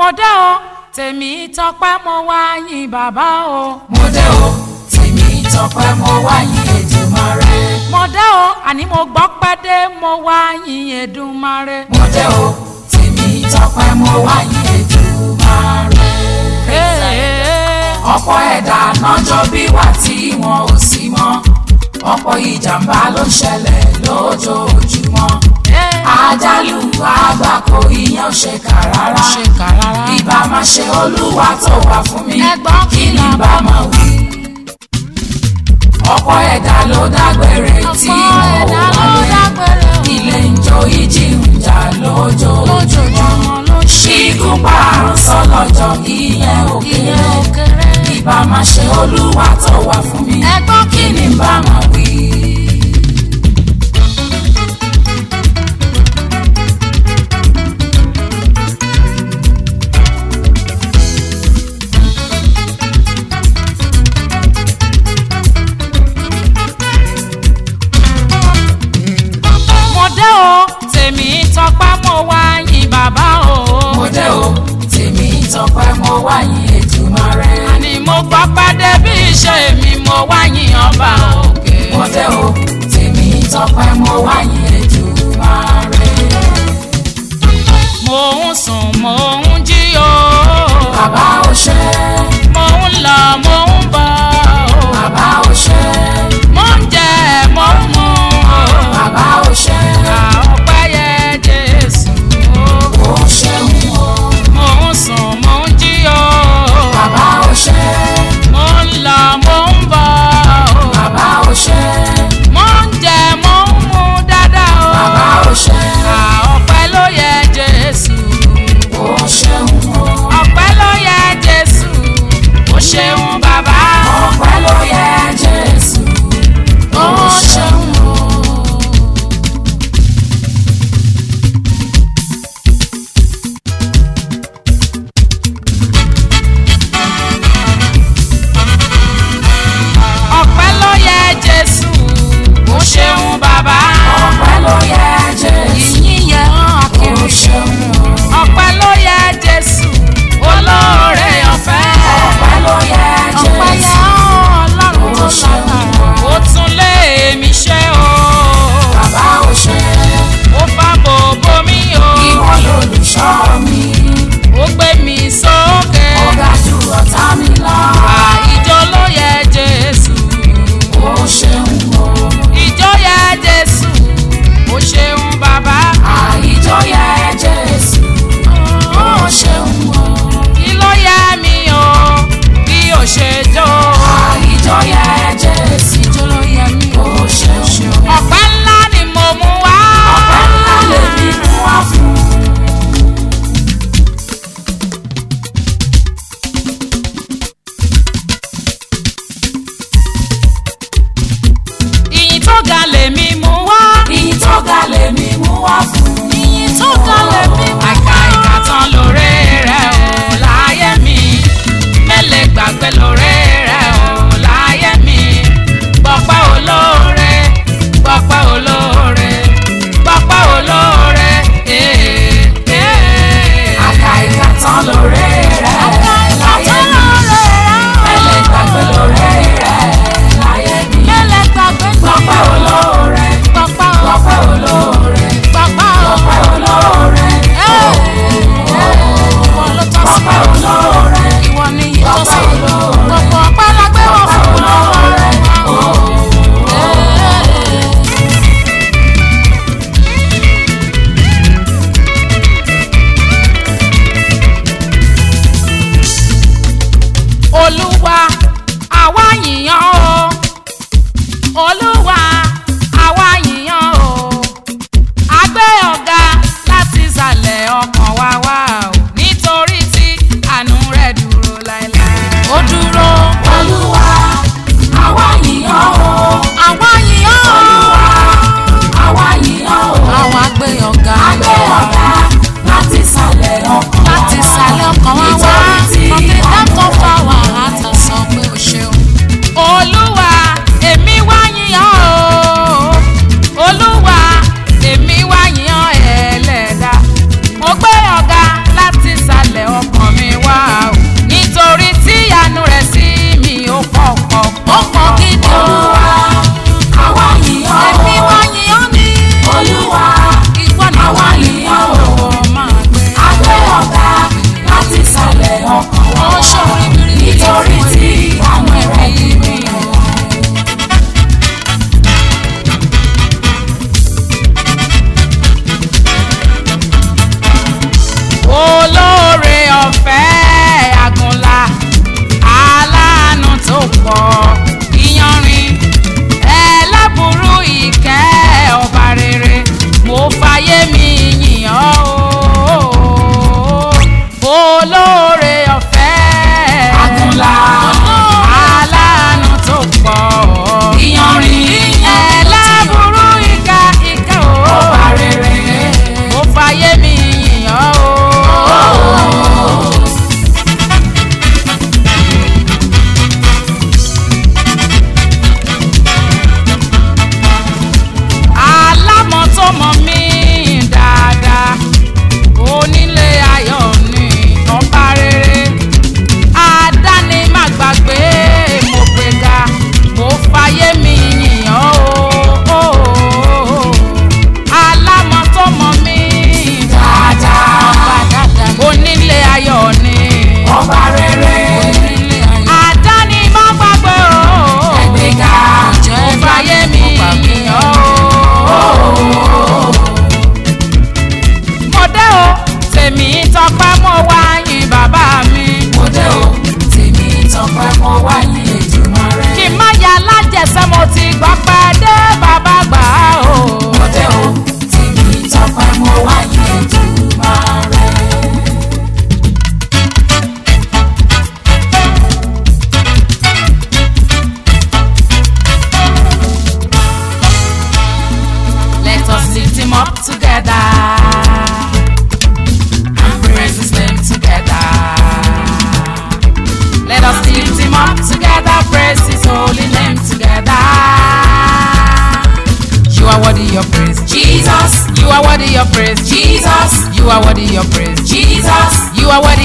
mo dé o tèmi tọpẹ́ mo wá yìn bàbá o. mo dé o tèmi tọpẹ́ mo wá yìn Èdùmàrè. mo dé o àní mo gbọ́ pẹ́ dé mo wá yìn Èdùmàrè. mo dé o tèmi tọpẹ́ mo wá yìn Èdùmàrè. ọ̀pọ̀ ẹ̀dá nájọ́ bí wà tí wọn ò sí mọ́ ọ̀pọ̀ ìjàmbá ló ń ṣẹlẹ̀ lójoojúmọ́ àjálù àgbákò ìyẹn ò ṣe kà rárá ṣe kà rárá. ìbá máa ṣe olúwa tó wà fún mi Ẹ̀gbọ́n kí ni kìlọ̀ bá máa wí. ọ̀pọ̀ ẹ̀dá ló dágbére tí ọ̀pọ̀ wọn ò ẹ̀dá ló wọlé dágbére o. ilé ń jó ìjì ń jà lójoojúmọ́ lójoojúmọ́ ló ṣe ṣígun parun sọlọ́jọ́ ìyẹn ò ìyẹn kéré ò kéré. ìbá máa ṣe olúwa tó wà fún mi Ẹ̀gbọ́n kí ni bá máa wí. mo dé o tèmi tọpẹ́ mo wá yìn bàbá o. mo dé o tèmi tọpẹ́ mo wá yìn Èdùmàrè. àní mo gbọ́ pẹ́ dé bí iṣẹ́ mi mo wá yìn ọba òkè. mo dé o tèmi tọpẹ́ mo wá yìn Èdùmàrè. mo ń sùn mo ń jí o. bàbá ò ṣe mo ń lọ mo ń bọ̀ o. bàbá ò ṣe mo ń jẹ mo ń mu o. bàbá ò ṣe Ìgbà ọpẹ́ yẹ Jésù o. ó ṣeun o mo ń sùn mo ń jí o. bàbá ò ṣe mo ń lọ mo ń bọ̀ o. bàbá ò ṣe mo ń jẹ mo ń mu dáadáa o. bàbá ò ṣe Ìgbà ọpẹ́ ló yẹ Jésù. ó ṣeun o ọpẹ́ ló yẹ Jésù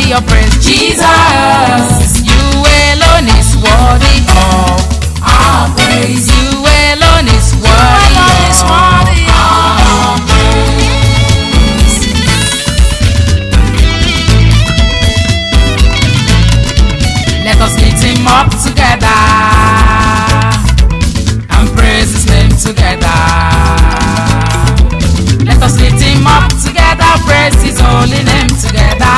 worthy of praise. Jesus. You alone is worthy of. Our praise. You alone is worthy alone is of. worthy Our Let us lift him up together and praise his name together. Let us lift him up together, praise his holy name together.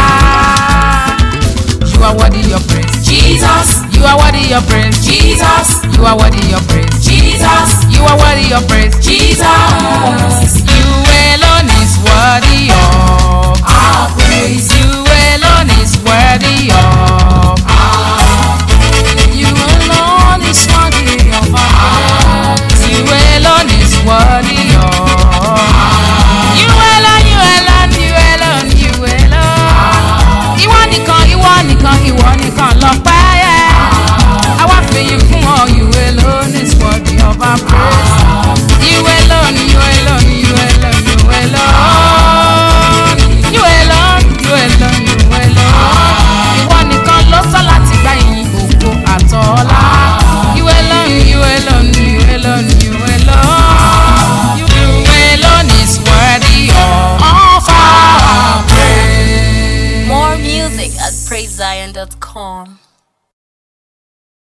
You are worthy of praise. Jesus. You are worthy of praise. Jesus. You are worthy of praise. Jesus. You are worthy of praise. Jesus. You alone is worthy of. Our praise. You alone is worthy of. You alone is worthy of our praise. You alone is worthy of. You alone, you alone, you alone, you alone. Ìwọ nìkan, ìwọ nìkan, ìwọ nìkan lọ́pẹ́ yẹ. Àwa fìyìn fún ọ, you alone is worthy of our praise. You alone, you alone, you alone, you alone. You alone, you alone, you alone. Ìwọ nìkan ló sọ láti gba ìyìn ògo àtọ́lá. You alone, you alone, you alone, you alone. You alone is worthy of our praise. More music at praisezion.com.